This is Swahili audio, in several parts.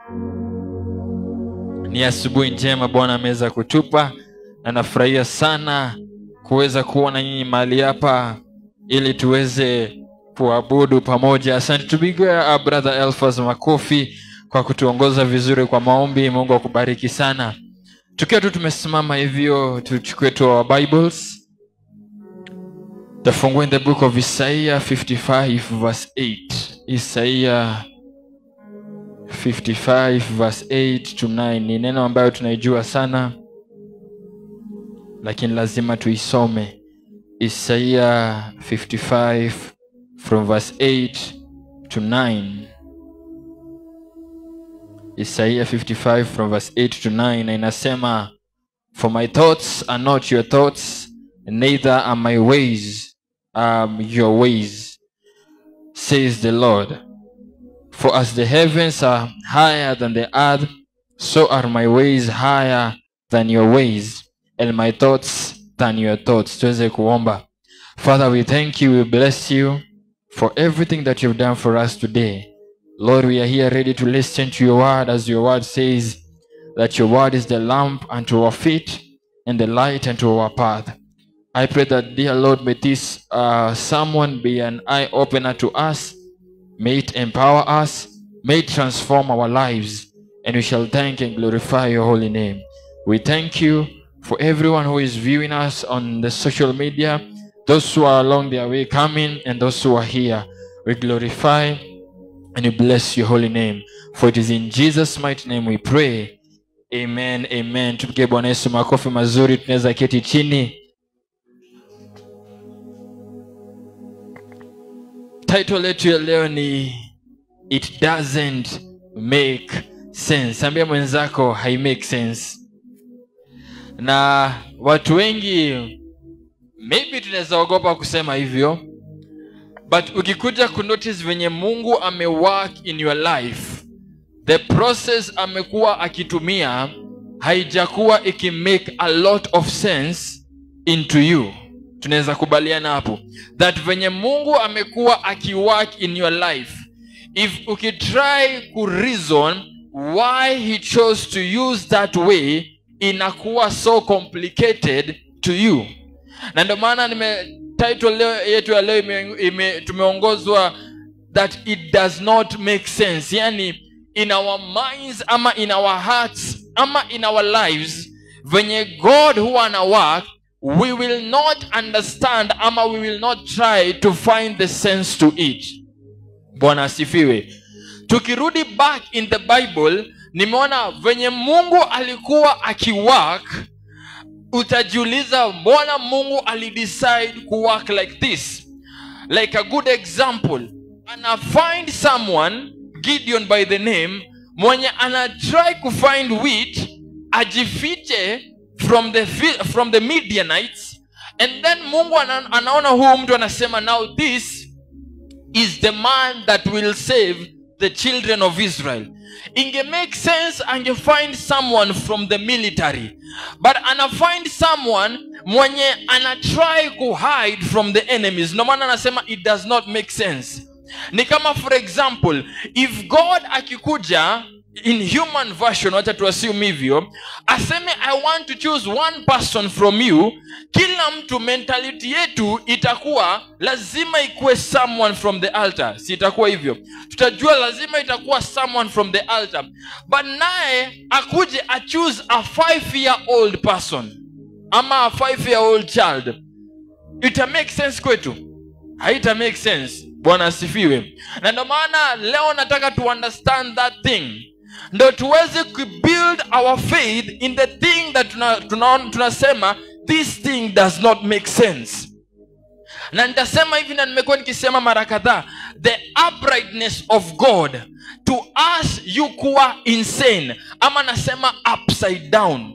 ni asubuhi njema bwana ameweza kutupa na nafurahia sana kuweza kuwa na nyinyi mahali hapa ili tuweze kuabudu pamoja asante tupigia brother elfas makofi kwa kutuongoza vizuri kwa maombi mungu akubariki sana tukiwa tu tumesimama hivyo tuchukue tu our bibles tafungue in the book of isaiah 55 verse 8 isaiah 55 verse 8 to 9 ni neno ambayo tunaijua sana lakini lazima tuisome isaiah 55 from verse 8 to 9 isaiah 55 from verse 8 to 9 na inasema for my thoughts are not your thoughts neither are my ways um, your ways says the lord for as the heavens are higher than the earth so are my ways higher than your ways and my thoughts than your thoughts tuweze kuomba father we thank you we bless you for everything that you've done for us today lord we are here ready to listen to your word as your word says that your word is the lamp unto our feet and the light unto our path i pray that dear lord may this uh, someone be an eye opener to us may it empower us may it transform our lives and we shall thank and glorify your holy name we thank you for everyone who is viewing us on the social media, those who are along their way coming, and those who are here. We glorify and we bless your holy name. For it is in Jesus' mighty name we pray. Amen, amen. Tupige Bwana Yesu makofi mazuri, tunaweza keti chini. Title yetu ya leo ni It doesn't make sense. Ambia mwenzako hai make sense na watu wengi maybe tunaweza ogopa kusema hivyo but ukikuja kunotice venye mungu amework in your life the process amekuwa akitumia haijakuwa ikimake a lot of sense into you tunaweza kubaliana hapo that venye mungu amekuwa akiwork in your life if ukitry kureason why he chose to use that way inakuwa so complicated to you na ndio maana nime title leo yetu ya leo ime, ime, tumeongozwa that it does not make sense yani in our minds ama in our hearts ama in our lives venye god huwa ana work we will not understand ama we will not try to find the sense to it bwana asifiwe tukirudi back in the bible nimeona venye mungu alikuwa akiwork utajiuliza mbona mungu alidecide kuwork like this like a good example ana find someone gideon by the name mwenye ana try kufind wheat ajifiche from the, fi- from the midianites and then mungu ana, anaona huyu mtu anasema now this is the man that will save the children of israel inge make sense angefind someone from the military but anafind someone mwenye anatry kuhide from the enemies no maana anasema it does not make sense ni kama for example if god akikuja in human version wacha tuassume hivyo aseme i want to choose one person from you kila mtu mentality yetu itakuwa lazima ikuwe someone from the altar si itakuwa hivyo tutajua lazima itakuwa someone from the altar but naye akuje achoose a five year old person ama a five year old child ita make sense kwetu haita make sense bwana asifiwe na ndio maana leo nataka to understand that thing ndo tuweze kubuild our faith in the thing that tunasema tuna, tuna tunasema, this thing does not make sense na nitasema hivi na nimekuwa nikisema mara kadhaa the uprightness of god to us you kuwa insane ama nasema upside down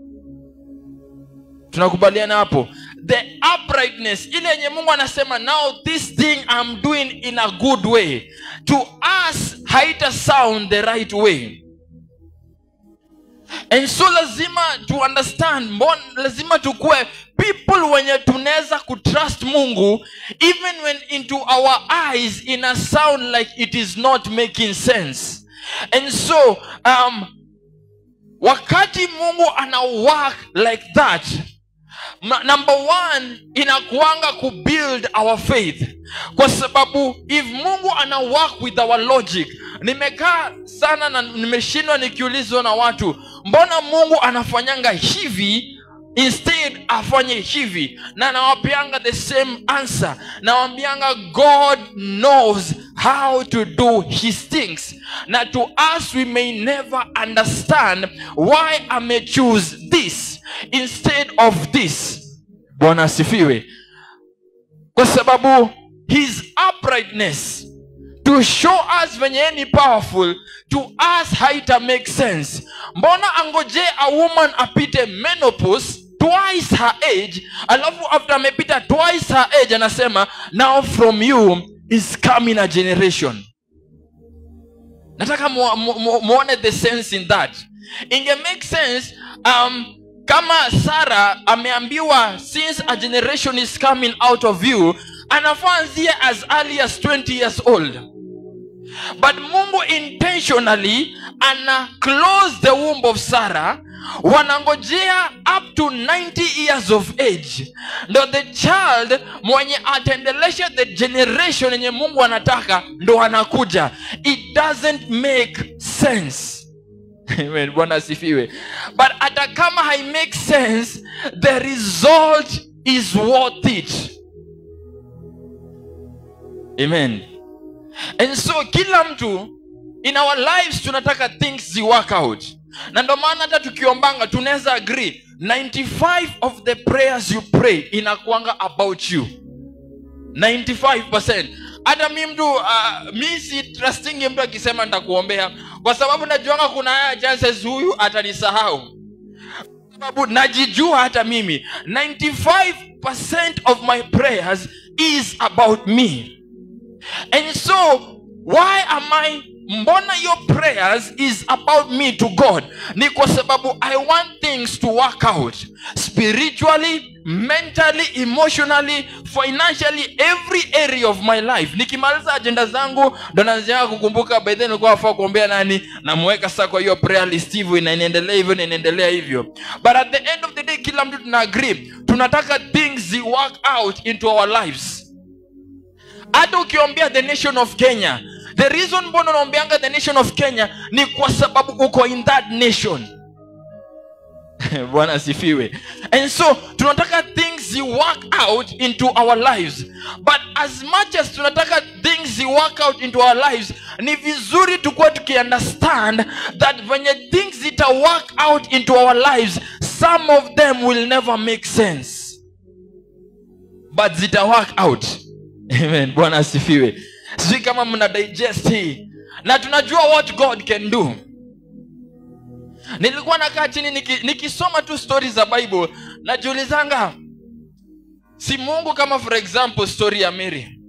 tunakubaliana hapo the uprightness ile yenye mungu anasema now this thing i'm doing in a good way to us haita sound the right way and so lazima to understand mbon, lazima tukue people wenye tunaweza kutrust mungu even when into our eyes ina sound like it is not making sense and so um, wakati mungu ana work like that ma- number one inakuanga kubuild our faith kwa sababu if mungu ana work with our logic nimekaa sana na nimeshindwa nikiulizwa na watu mbona mungu anafanyanga hivi instead afanye hivi na nawapeanga the same answer nawambianga god knows how to do his things na to us we may never understand why ame choose this instead of this bwana asifiwe kwa sababu his uprightness to show us venye yeye ni powerful to us haita make sense mbona angoje a woman apite menopause twice her age alafu after amepita twice her age anasema now from you is coming a generation nataka mu- mu- mu- muone the sense in that inge make sense um, kama sara ameambiwa since a generation is coming out of you anafaa anzie as early as 20 years old but mungu intentionally ana close the womb of sarah wanangojea up to 90 years of age ndo the child mwenye ataendelesha the generation yenye mungu anataka ndo anakuja it doesn't make sense Amen. bwana asifiwe but hata kama hai make sense the result is worth it amen and so kila mtu in our lives tunataka things zi work out na ndo maana hata tukiombanga tunaweza agree 95 of the prayers you pray inakuanga about you 95 hata mi mtu uh, mi si trustingi mtu akisema nitakuombea kwa sababu najuanga kuna haya chances huyu atanisahau sababu najijua hata mimi 95 of my prayers is about me and so why am i mbona your prayers is about me to god ni kwa sababu i want things to work out spiritually mentally emotionally financially every area of my life nikimaliza ajenda zangu ndo naanzia kukumbuka by then nilikuwa nafaa kuombea nani namweka sasa kwa hiyo prayer list hivyo na inaendelea hivyo na inaendelea hivyo but at the end of the day kila mtu tuna agree tunataka things zi work out into our lives hata ukiombea the nation of kenya the reason mbona unaombeanga the nation of kenya ni kwa sababu uko in that nation bwana asifiwe and so tunataka things zi work out into our lives but as much as tunataka things zi work out into our lives ni vizuri tukuwa tukiunderstand that venye things zita work out into our lives some of them will never make sense but zita work out amen bwana asifiwe sijui kama mna digest hii na tunajua what god can do nilikuwa nakaa chini niki- nikisoma tu stori za bible najiulizanga si mungu kama for example story ya mary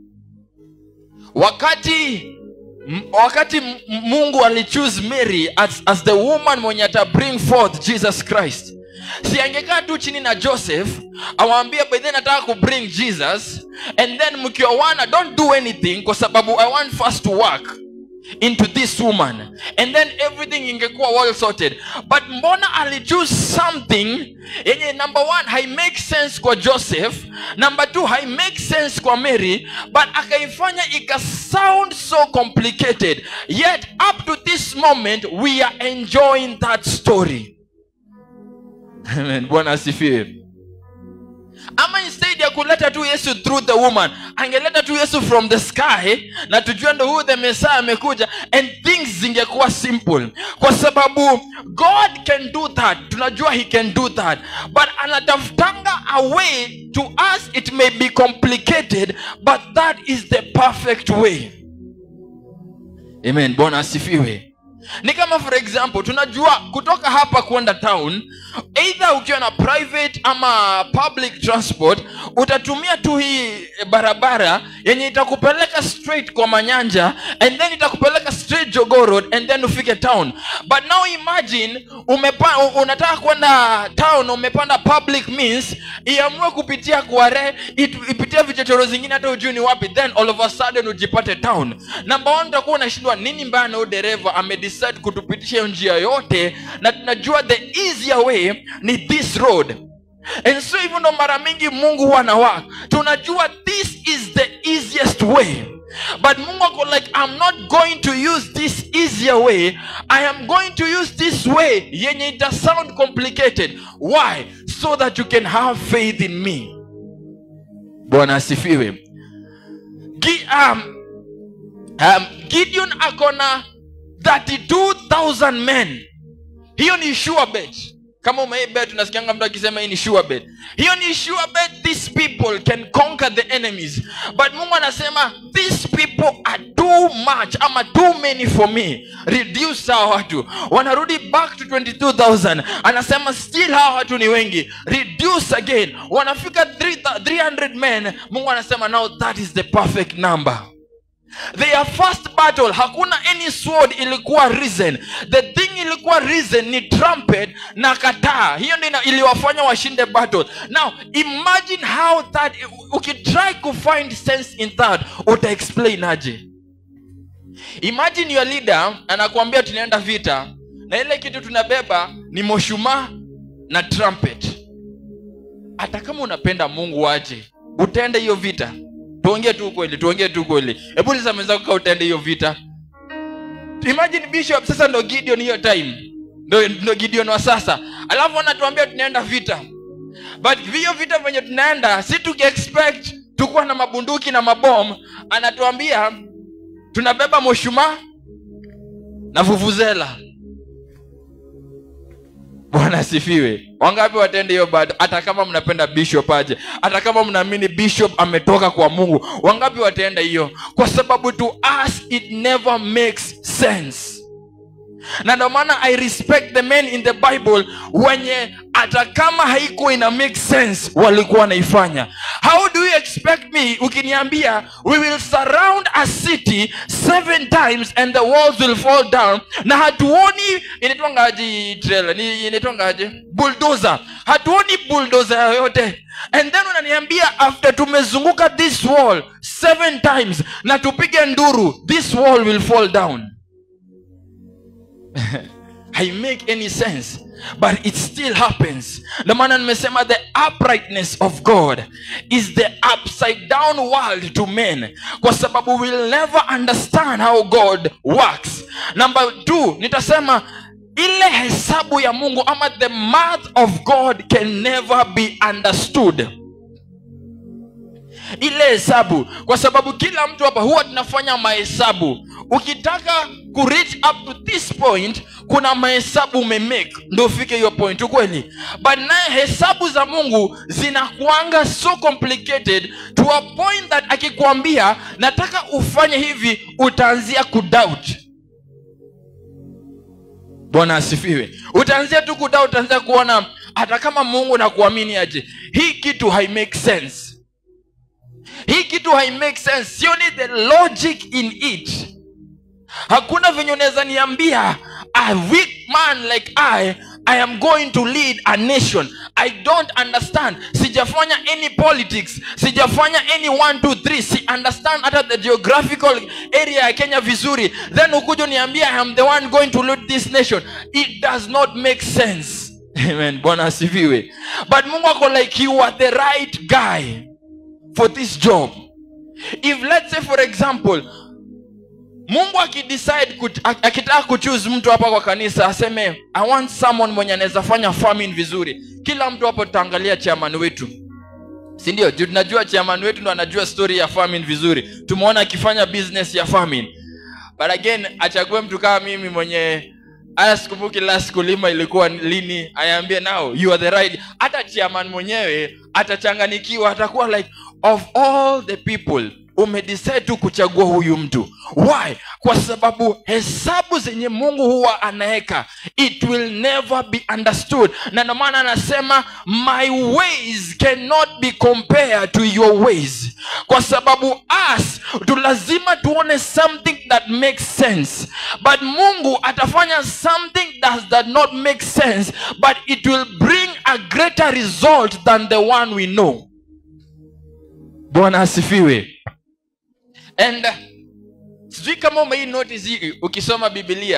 wakati m- wakati m- mungu alichoose mary as, as the woman mwenye ata bring forth jesus christ si angekaa tu chini na joseph awambia by then nataka kubring jesus and then mkiowana don't do anything kwa sababu i want first to work into this woman and then everything ingekuwa well sorted but mbona alichoose something yenye number one hai make sense kwa joseph number two hai make sense kwa mary but akaifanya ika sound so complicated yet up to this moment we are enjoying that story Amen. bwana asifiwe ama instead ya kuleta tu yesu through the woman angeleta tu yesu from the sky na tujue ndo huyu the messiah amekuja and things zingekuwa simple kwa sababu god can do that tunajua he can do that but anatafutanga a way to us it may be complicated but that is the perfect way amen bwana asifiwe ni kama for example tunajua kutoka hapa kwenda town either ukiwa na private ama public transport utatumia tu hii barabara yenye itakupeleka straight kwa manyanja and then itakupeleka straight jogo road and then ufike town but now imagine umepa, u- unataka kwenda town umepanda public means iamue kupitia kuare it- ipitie vichochoro zingine hata ujui ni wapi then all of a sudden ujipate town number one utakuwa unashindwa nini mbaya na huyu dereva ame amedecide kutupitisha hiyo njia yote na tunajua the easier way ni this road and so hivyo ndo mara mingi mungu huwa na work tunajua this is the easiest way but mungu ako like i'm not going to use this easier way i am going to use this way yenye ita sound complicated why so that you can have faith in me bwana asifiwe Gi, um, um, gideon akona 32000 men hiyo ni sure bet kama umeibet unasikianga mtu akisema hii ni sure bet hiyo ni sure bet these people can conquer the enemies but mungu anasema these people are too much ama too many for me reduce hawa watu wanarudi back to 22000 anasema still hawa watu ni wengi reduce again wanafika 300 men mungu anasema now that is the perfect number their first battle hakuna any sword ilikuwa risen the thing ilikuwa risen ni trumpet na kataa hiyo ndio iliwafanya washinde battle now imagine how that ukitry kufind sense in that utaexplain aje imagine your leader anakuambia tunaenda vita na ile kitu tunabeba ni moshumaa na trumpet hata kama unapenda mungu aje utaenda hiyo vita tuongee tu kweli tuongee tu kweli hebu liza mwenzako ka utaenda hiyo vita imagine bishop sasa ndo gideon hiyo time ndo, ndo gideon wa sasa alafu anatuambia tunaenda vita but hiyo vita venye tunaenda si tukiexpect tukuwa na mabunduki na mabom anatuambia tunabeba moshumaa na vuvuzela bwana asifiwe wangapi watende hiyo bado hata kama mnapenda bishop aje hata kama mnaamini bishop ametoka kwa mungu wangapi wataenda hiyo kwa sababu to us it never makes sense na ndio maana i respect the men in the bible wenye hata kama haikuwa ina make sense walikuwa wanaifanya how do you expect me ukiniambia we will surround a city seven times and the walls will fall down na hatuoni inaitwangaji trailer ni inaitwangaje bulldozer hatuoni bulldozer yoyote and then unaniambia after tumezunguka this wall seven times na tupige nduru this wall will fall down I make any sense but it still happens ndio maana nimesema the uprightness of god is the upside down world to men kwa sababu we'll never understand how god works number two nitasema ile hesabu ya mungu ama the math of god can never be understood ile hesabu kwa sababu kila mtu hapa huwa tunafanya mahesabu ukitaka ku reach up to this point kuna mahesabu umemake ndo ufike hiyo point ukweli but naye hesabu za mungu zinakuanga so complicated to a point that akikwambia nataka ufanye hivi utaanzia kudoubt bwana asifiwe utaanzia tu kudoubt utaanzia kuona hata kama mungu nakuamini aje hii kitu haimake sense hii kitu haimake sense sioni the logic in it hakuna venye unaweza niambia a weak man like i i am going to lead a nation i don't understand sijafanya any politics sijafanya any 1 2 3 si understand hata the geographical area ya kenya vizuri then ukuja uniambia i am the one going to lead this nation it does not make sense amen bwana asifiwe but mungu ako like you are the right guy for this job if let's say for example mungu akidecide kut- ak- akitaka kuchuse mtu hapa kwa kanisa aseme i want someone mwenye anaweza fanya farming vizuri kila mtu hapo tutaangalia chairman wetu sindio juu tunajua chairman wetu ndo anajua story ya farming vizuri tumeona akifanya business ya farming but again achague mtu kama mimi mwenye haya sikumbuki last kulima ilikuwa lini ayaambie now you are the right hata chairman mwenyewe atachanganikiwa atakuwa like of all the people umedecide tu kuchagua huyu mtu why kwa sababu hesabu zenye mungu huwa anaweka it will never be understood na ndio maana anasema my ways cannot be compared to your ways kwa sababu us tu lazima tuone something that makes sense but mungu atafanya something that does not make sense but it will bring a greater result than the one we know bwana asifiwe and uh, sijui kama umei notice hii ukisoma bibilia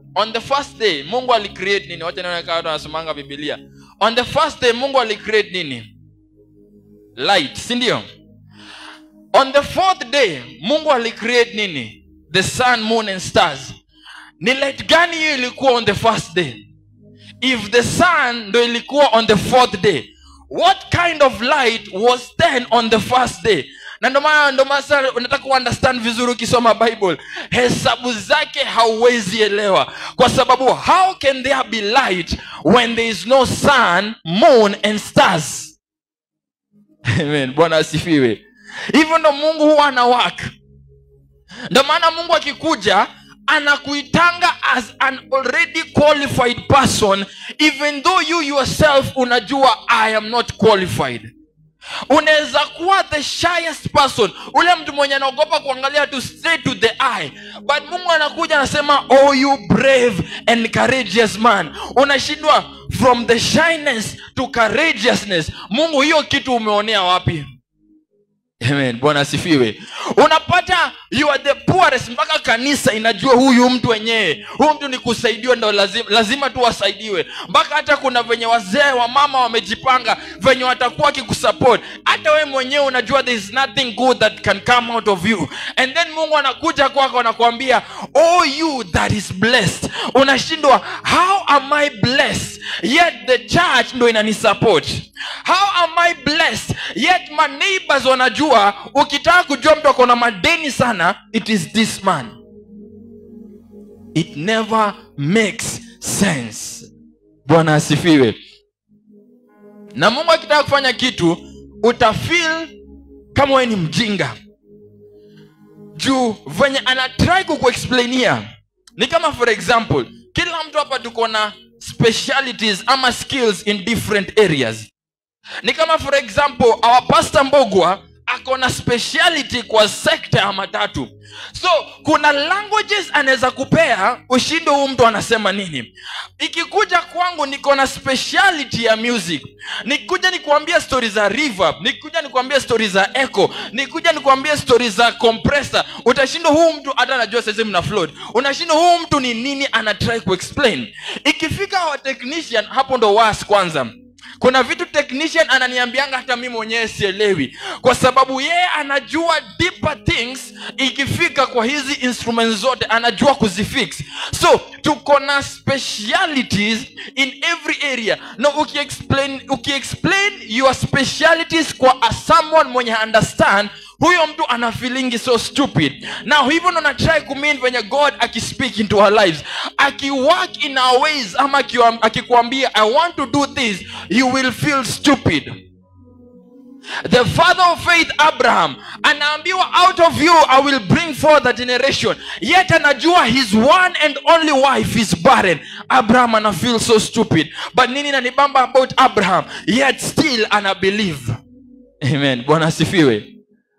on the first day mungu alicreate nini wacha nione kama watu wanasomanga bibilia on the first day mungu alicreate nini light si ndio on the fourth day mungu alicreate nini the sun moon and stars ni light gani hiyo ilikuwa on the first day if the sun ndo ilikuwa on the fourth day what kind of light was then on the first day na ndo maana ndo maana sasa unataka kuunderstand vizuri ukisoma bible hesabu zake hauwezi elewa kwa sababu how can there be light when there is no sun moon and stars amen bwana asifiwe hivyo ndo mungu huwa ana work ndo maana mungu akikuja anakuitanga as an already qualified person even though you yourself unajua i am not qualified unaweza kuwa the shyest person ule mtu mwenye anaogopa kuangalia tu straight to the eye but mungu anakuja anasema oh you brave and courageous man unashindwa from the shyness to courageousness mungu hiyo kitu umeonea wapi amen bwana asifiwe unapata you are the poorest mpaka kanisa inajua huyu mtu wenyewe huyu mtu ni kusaidiwa ndo lazima, lazima tu wasaidiwe mpaka hata kuna venye wazee wa mama wamejipanga venye watakuwa wakikusupport hata wewe mwenyewe unajua there is nothing good that can come out of you and then mungu anakuja kwako anakuambia oh you that is blessed unashindwa how am i blessed yet the church ndo inanisupport how am i blessed yet my neighbors wanajua ukitaka kujua mtu akona madeni sana it is this man it never makes sense bwana asifiwe na mungu akitaka kufanya kitu utafil kama wewe ni mjinga juu venye anatrai kukuexplainia ni kama for example kila mtu hapa tuko na specialities ama skills in different areas ni kama for example our pastor mbogwa ako na speciality kwa sekta ya matatu so kuna languages anaweza kupea ushinde huu mtu anasema nini ikikuja kwangu niko na speciality ya music nikuja nikuambia stori za reverb nikuja nikuambia stori za echo nikuja nikuambia stori za compressor utashindwa huu mtu hata anajua saizi mna float unashindwa huu mtu ni nini anatry kuexplain ikifika wa technician hapo ndo was kwanza kuna vitu technician ananiambianga hata mi mwenyewe sielewi kwa sababu yeye anajua deeper things ikifika kwa hizi instruments zote anajua kuzifix so tuko na specialities in every area na ukiexplain ukiexplain your specialities kwa a someone mwenye understand huyo mtu ana feelingi so stupid now hivyo ndo natry kumin venye god akispeak into our lives akiwork in our ways ama akiwa- akikuambia i want to do this you will feel stupid the father of faith abraham anaambiwa out of you i will bring forth a generation yet anajua his one and only wife is barren abraham ana feel so stupid but nini nanibamba about abraham yet still ana believe amen bwana asifiwe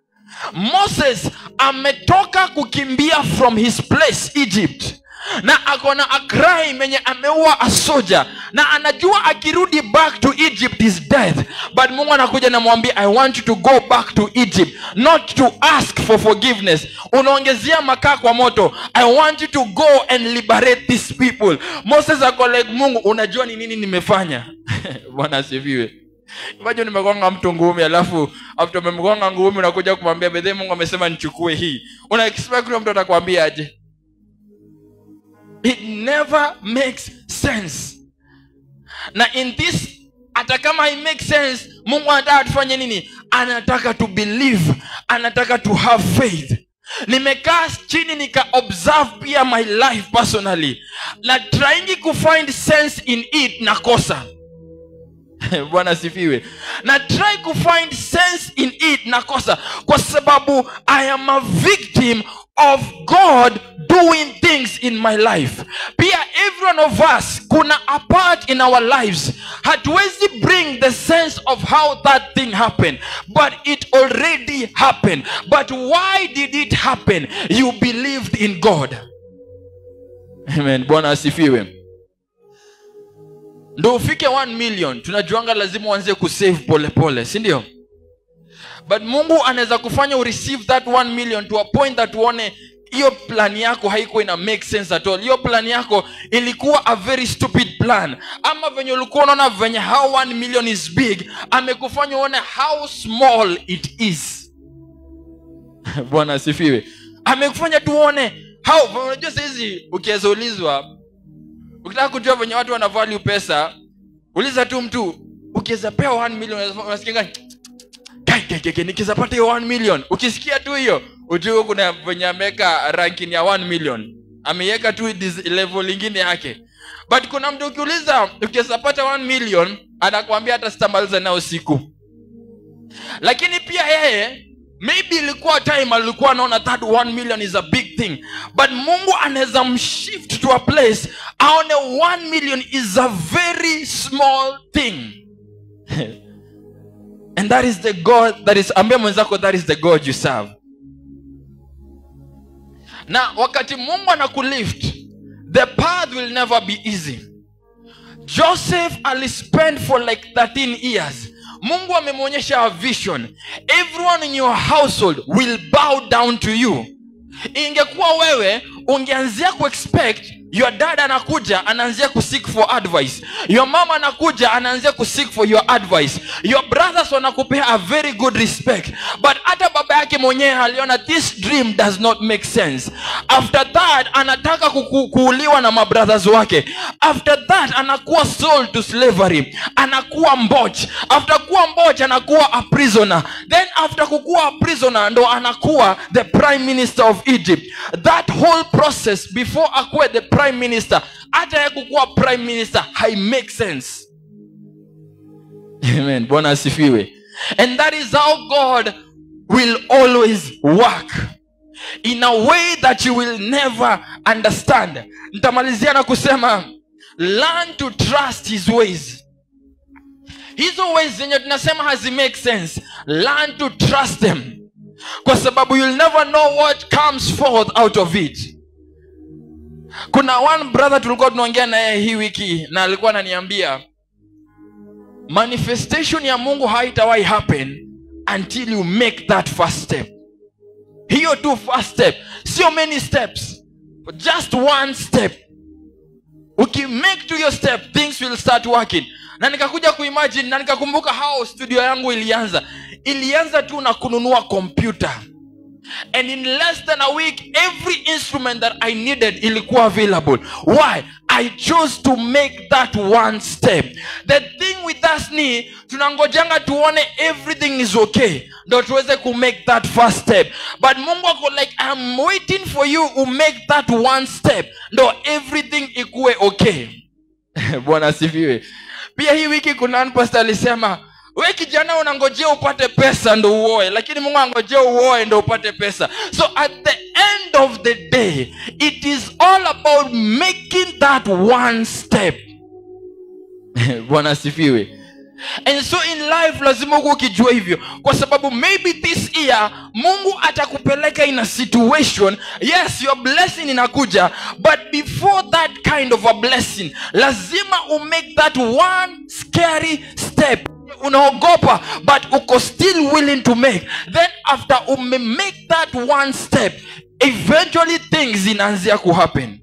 moses ametoka kukimbia from his place egypt na akona a crime yenye ameua a soldier na anajua akirudi back to egypt is death but mungu anakuja namwambia i want you to go back to egypt not to ask for forgiveness unaongezea makaa kwa moto i want you to go and liberate these people moses ako like mungu unajua ni nini nimefanya bwana asifiwe Imagine nimegonga mtu ngumi alafu after umemgonga ngumi unakuja kumwambia bedhe mungu amesema nichukue hii una expect huyo mtu atakwambia aje it never makes sense na in this hata kama it makes sense mungu anataka tufanye nini anataka to believe anataka to have faith nimekaa chini nika observe pia my life personally na trying kufind sense in it nakosa bwana sifiwe na try kufind sense in it nakosa kwa sababu i am a victim of god doing things in my life pia every one of us kuna a part in our lives hatuwezi bring the sense of how that thing happened but it already happened but why did it happen you believed in god amen bwana asifiwe ndo ufike 1 million tunajuanga lazima uanze kusave polepole si ndio but mungu anaweza kufanya ureceive that 1 million to a point that uone hiyo plan yako haikuwa ina make sense at all hiyo plan yako ilikuwa a very stupid plan ama venye ulikuwa unaona venye how one million is big amekufanya uone how small it is bwana asifiwe amekufanya tuone how unajua sahizi ukiweza ulizwa ukitaka kujua venye watu wana value pesa uliza tu mtu ukiweza pewa 1 million unasikia nikiweza pata hiyo 1 million ukisikia tu hiyo ujue kuna venye ameweka ranking ya 1 million ameiweka tu dis- level lingine yake but kuna mtu ukiuliza ukiweza pata 1 million anakuambia hata sitamaliza nao siku lakini pia yeye maybe ilikuwa time alikuwa anaona that 1 million is a big thing but mungu anaweza mshift to a place aone 1 million is a very small thing and that is the god that is ambia mwenzako that is the god you serve na wakati mungu anakulift the path will never be easy joseph alispend for like 13 years mungu amemwonyesha a vision everyone in your household will bow down to you ingekuwa wewe ungeanzia kuexpect your dad anakuja anaanzia kuseek for advice your mama anakuja anaanzia kuseek for your advice your brothers wanakupea a very good respect but hata baba yake mwenyewe aliona this dream does not make sense after that anataka kuku, kuuliwa na mabrothers wake after that anakuwa sold to slavery anakuwa mboch after kuwa mboch anakuwa a prisoner then after kukuwa a prisoner ndo anakuwa the prime minister of egypt that whole process before akuwe the prime minister hata ya kukuwa prime minister hai make sense amen bwana asifiwe and that is how god will always work in a way that you will never understand nitamalizia na kusema learn to trust his ways hizo ways zenye tunasema hazi make sense learn to trust them kwa sababu you'll never know what comes forth out of it kuna one brother tulikuwa tunaongea naye hii wiki na alikuwa ananiambia manifestation ya mungu haitawahi happen until you make that first step hiyo tu first step sio many steps just one step ukimake to your step things will start working na nikakuja kuimagine na nikakumbuka how studio yangu ilianza ilianza tu na kununua kompyuta and in less than a week every instrument that i needed ilikuwa available why i chose to make that one step the thing with us ni tunangojanga tuone everything is okay ndo tuweze kumake that first step but mungu ako like i'm waiting for you to make that one step ndo everything ikuwe okay bwana asifiwe pia hii wiki kuna one pastor alisema we kijana unangojea upate pesa ndo uoe lakini mungu angojea uoe ndo upate pesa so at the end of the day it is all about making that one step bwana asifiwe and so in life lazima huku ukijua hivyo kwa sababu maybe this year mungu atakupeleka in a situation yes your blessing inakuja but before that kind of a blessing lazima umake that one scary step unaogopa but uko still willing to make then after ume make that one step eventually things zinaanzia kuhappen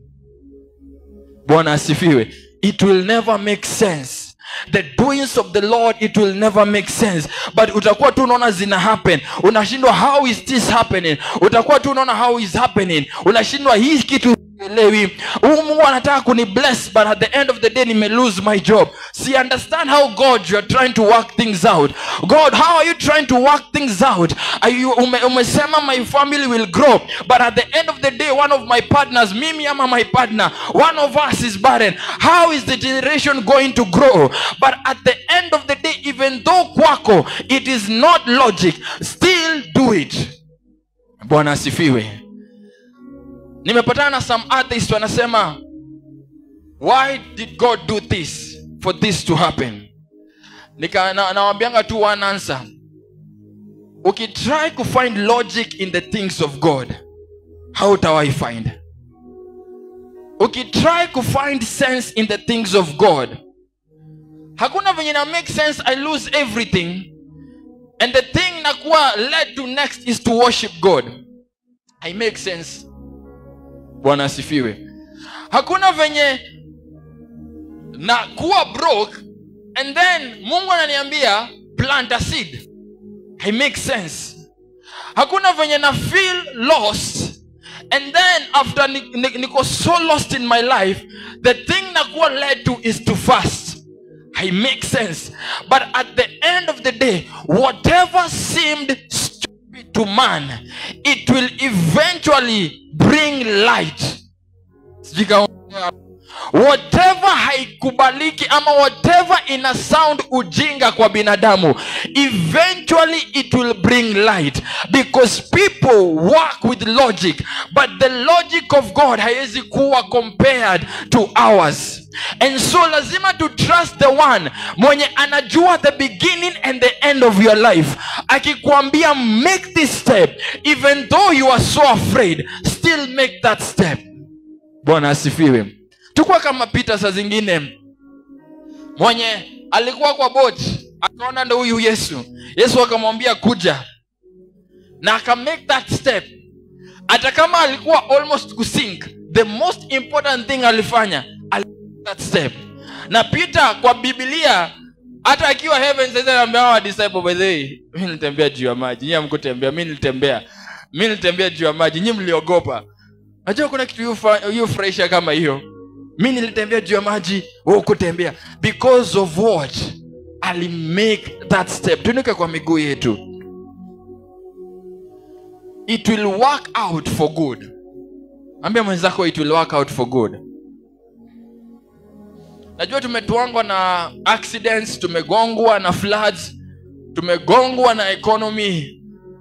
bwana asifiwe it will never make sense the doings of the lord it will never make sense but utakuwa tu unaona zina happen unashindwa how is this happening utakuwa tu unaona how is happening unashindwa hii kitu elewi huu mungu anataka kuni bless but at the end of the day nime lose my job see understand how god you are trying to work things out god how are you trying to work things out are you ume, umesema my family will grow but at the end of the day one of my partners mimi ama my partner one of us is barren how is the generation going to grow but at the end of the day even though kwako it is not logic still do it bwana asifiwe nimepatana na some atheists wanasema why did god do this for this to happen nika na- nawambianga tu one answer ukitry kufind logic in the things of god hautawahi find ukitry kufind sense in the things of god hakuna venye na make sense i lose everything and the thing nakuwa led to next is to worship god i make sense bwana asifiwe hakuna venye na kuwa broke and then mungu ananiambia plant a seed it makes sense hakuna venye na feel lost and then after ni- ni- niko so lost in my life the thing nakuwa led to is to fast it makes sense but at the end of the day whatever seemed stupid to man it will eventually bring light Sijui kama whatever haikubaliki ama whatever ina sound ujinga kwa binadamu eventually it will bring light because people work with logic but the logic of god haiwezi kuwa compared to ours and so lazima to trust the one mwenye anajua the beginning and the end of your life akikwambia make this step even though you are so afraid still make that step bwana asifiwe tukuwa kama pita saa zingine mwenye alikuwa kwa bot akaona ndo huyu yesu yesu akamwambia kuja na akamake that step hata kama alikuwa almost kusink the most important thing alifanya ali that step na peter kwa bibilia hata akiwa heaven sasa anaambia hawa disciple by the way mimi nilitembea juu ya maji nyinyi hamkutembea mimi nilitembea mimi nilitembea juu ya maji nyinyi mliogopa najua kuna kitu yufa- yufurahisha kama hiyo mi nilitembea juu ya maji wewe kutembea because of what alimake that step tuinuke kwa miguu yetu it will work out for good ambia mwenzako it will work out for good najua tumetwangwa na accidents tumegongwa na floods tumegongwa na economy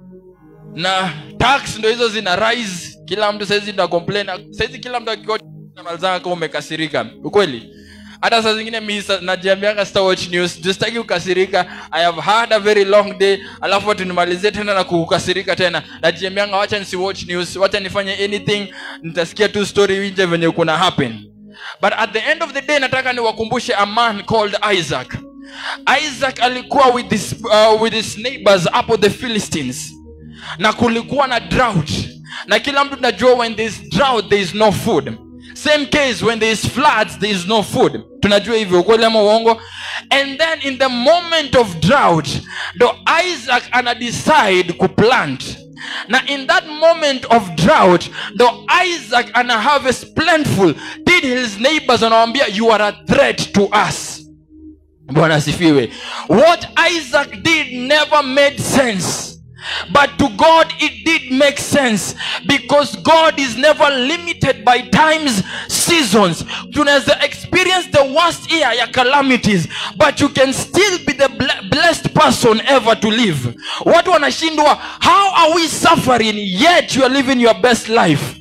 na tax ndo hizo zina rise kila mtu saizi ndo complain saizi kila mtu akimalizana kama umekasirika ukweli hata saa zingine mi sa- najiambianga sita watch news justaki kukasirika i have had a very long day alafu watu nimalizie tena na kukasirika tena najiambianga wacha nisi watch news wacha nifanye anything nitasikia tu story nje venye kuna happen but at the end of the day nataka niwakumbushe a man called isaac isaac alikuwa with his, uh, with his neighbors hapo the philistines na kulikuwa na drought na kila mtu tunajua when there is drought there is no food same case when there is floods there is no food tunajua hivyo ukweli ama uongo and then in the moment of drought ndo isaac ana decide kuplant na in that moment of drought ndo isaac ana harvest plentiful did his neighbors anawambia you are a threat to us bwana asifiwe what isaac did never made sense but to god it did make sense because god is never limited by times seasons tunaweza experience the worst year ya calamities but you can still be the ble- blessed person ever to live watu wanashindwa how are we suffering yet you are living your best life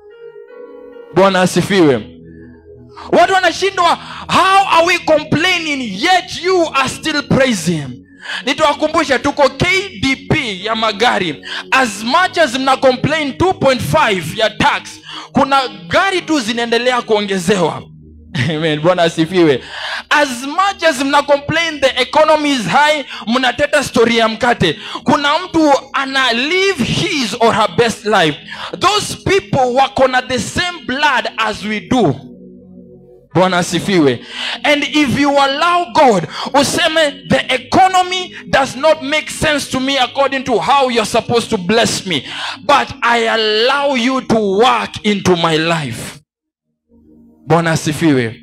bwana asifiwe watu wanashindwa how are we complaining yet you are still praising him nitawakumbusha tuko kdp ya magari as much as mna complain 2.5 ya tax kuna gari tu zinaendelea kuongezewa Amen. bwana asifiwe as much as mna complain the economy is high mnateta story ya mkate kuna mtu ana live his or her best life those people wako na the same blood as we do bwana asifiwe and if you allow god useme the economy does not make sense to me according to how you're supposed to bless me but i allow you to work into my life bwana asifiwe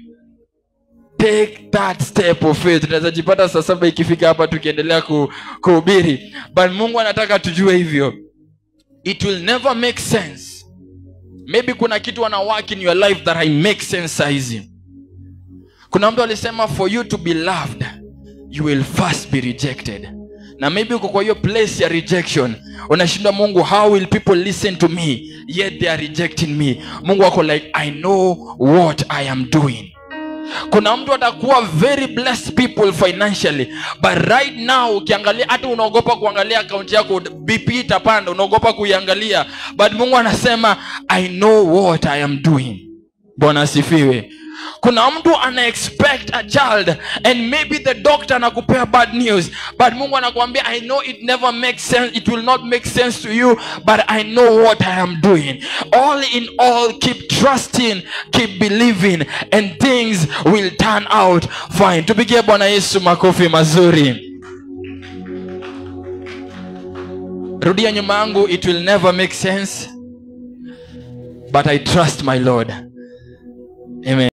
take that step of faith tunaweza jipata saa saba ikifika hapa tukiendelea ku- kuhubiri but mungu anataka tujue hivyo it will never make sense maybe kuna kitu ana work in your life that I make sense saizi kuna mtu alisema for you to be loved you will first be rejected na maybe uko kwa hiyo place ya rejection unashindwa mungu how will people listen to me yet they are rejecting me mungu ako like i know what i am doing kuna mtu atakuwa very blessed people financially but right now ukiangalia hata unaogopa kuangalia akaunti yako bp itapanda unaogopa kuiangalia but mungu anasema i know what i am doing bwana asifiwe kuna mtu ana expect a child and maybe the doctor anakupea bad news but mungu anakuambia i know it never makes sense it will not make sense to you but i know what i am doing all in all keep trusting keep believing and things will turn out fine tupigie bwana yesu makofi mazuri rudia nyuma yangu it will never make sense but i trust my lord amen